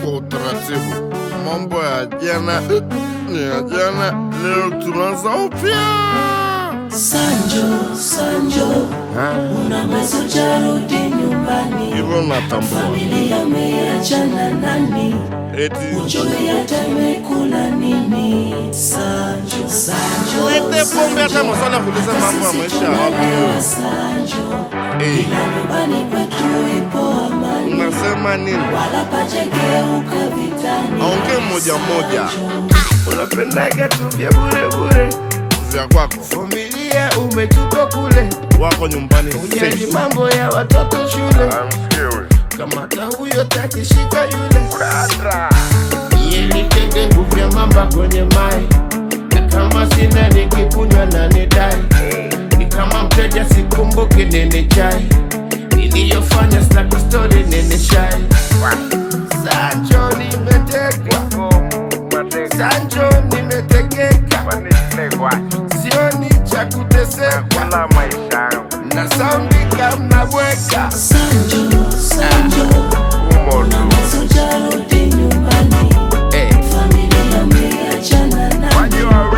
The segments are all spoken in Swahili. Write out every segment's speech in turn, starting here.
kwa utaratibu. Mambo ya jana ni ya jana, leo tunaanza upya. Sanjo, Sanjo, Ha? una mwezi ujarudi nyumbani, Hilo natambua. familia meachana nani? Eti Uchumi hata imekula nini? Sanjo, Sanjo, uite pombe hata maswala ya kuuliza mambo ya maisha ya wapi wewe? Sanjo, Eh, na nyumbani kwetu ipo amani, unasema nini? wala pachegeuka vitani. Aongee moja moja unapendaga tu vya bure bure, vya kwako vumilia, umetupa kule, wako nyumbani ujali safe. mambo ya watoto shule, kamata huyo takishika yule yelikenge nguvu ya mamba kwenye mai, na kama sina nikikunywa na nidai, ni kama mteja sikumbuki nini chai niliyofanya staki story nini shai Sancho nimetekwa, Sancho nimetekeka, sioni cha kutesekwa na saundi kama bweka Sanjo, Sanjo, una mwezi ujarudi nyumbani, eh. familia meachana nani?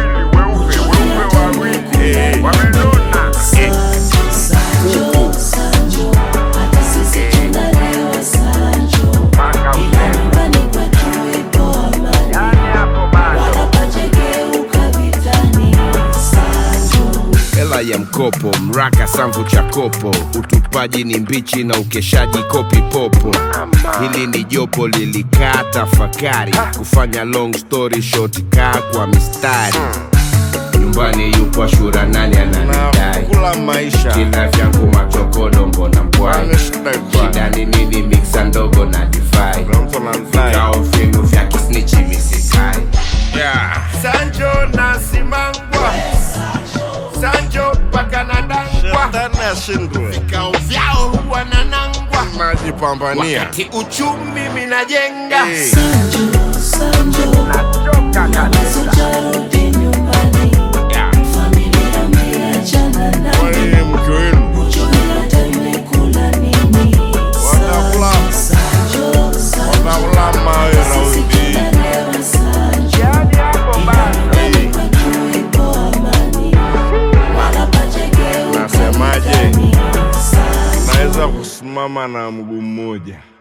Sanjo, Sanjo, Sanjo, hata sisi tunalewa Sanjo, ila nyumbani kwetu ipo amani, wala pachegeuka vitani. Sanjo, hela ya mkopo mraka samvu cha kopo utupaji ni mbichi na ukeshaji kopi popo hili ni jopo lilikaa tafakari kufanya long story short kaa kwa mistari nyumbani yupo ashura nani na ananidai kula maisha kila vyangu machokodo mbona mpwani Ameshida shida ibani. ni nini miksa ndogo na divai Kuna mtu anadai. vikao vyenu vya kisnichi misikai Yeah. Sancho na Simangwa, Sancho mpaka na Dangwa, Shetani ashindwe, vikao vyao huwa na nangwa, najipambania wakati uchumi minajenga Eh. Sanjo, Sanjo, una mwezi ujarudi nyumbani, familia meachana nani? Kwani mke wenu Uchumi hata imekula nini? Watakula. Sanjo, Sanjo, Watakula mawe hata sisi raundi. tunalewa Sanjo, ila nyumbani kwetu ipo amani, wala pachegeuka Nasemaje? vitani. Sanjo, naweza kusimama na mguu mmoja